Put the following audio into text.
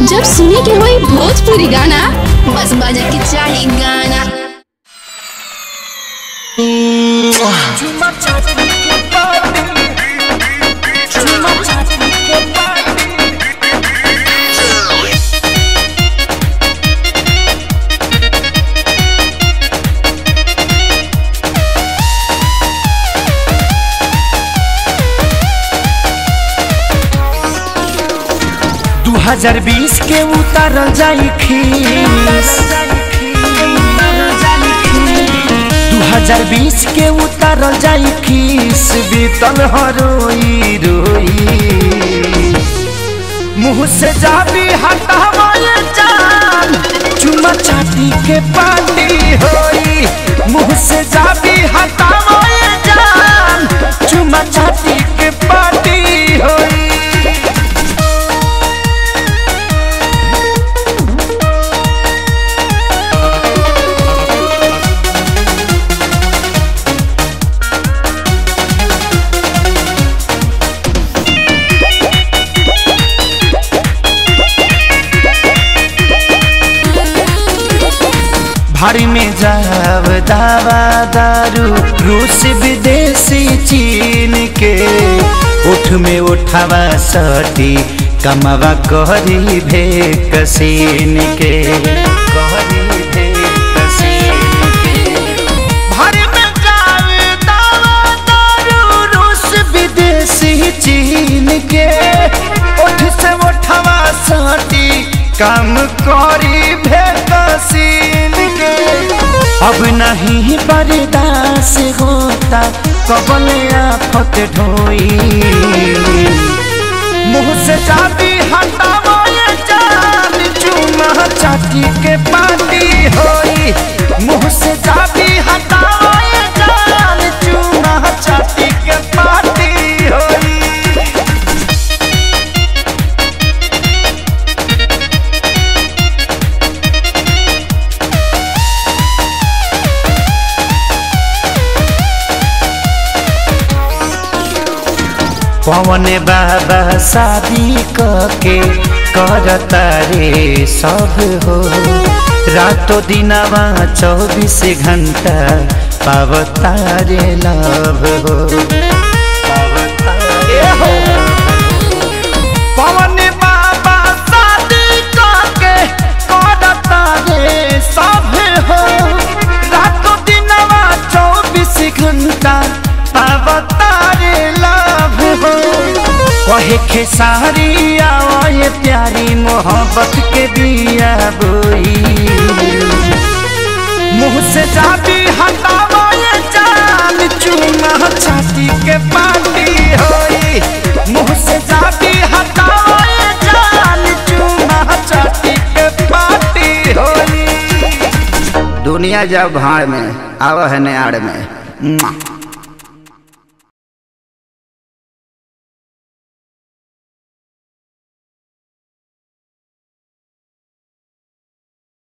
जब सुने के होई भोजपुरी गाना बस बजे के चाही गाना दू हजार बीस के उतारल जाई खीस दू हजार बीस के उतारल जाई खीस बीतल हरोई रोई मुँह से जाबी हटावे जान चुमा चाटी के पानी होई मुँह से जाबी हटावे जान चुमा चाटी के पानी होई भारी में जाव दावा दारू रूस विदेशी चीन के उठ में उठावा सटी कमावा कहरी भे कसीन के कहरी भे कसीन के भारी में जाव दावा दारू रूस विदेशी चीन के उठ से उठावा सटी काम करी भे कसीन के अब नहीं बर्दाश्त होता कबल आफत ढोई मुँह से चाबी हटावो ये जान चूमा चाटी के पानी होई मुँह से चाबी हटावो ये जान चूमा चाटी के पानी होई पवन बाबा शादी के करता रे सब हो रातो दिनवा चौबीस घंटा पावता रे लव हो पावता रे पवन बाबा शादी के करता रे सब हो रातो दिनवा चौबीस घंटा पावता रे लव हो कहे खेसारी आए प्यारी मोहब्बत के दिया बोई मुँह से जाती हटावा ये जान चूमा छाती के पानी होई मुँह से जाती हटावा ये जान चूमा छाती के पानी होई दुनिया जब भाड़ में आव है नाड़ में मुआ।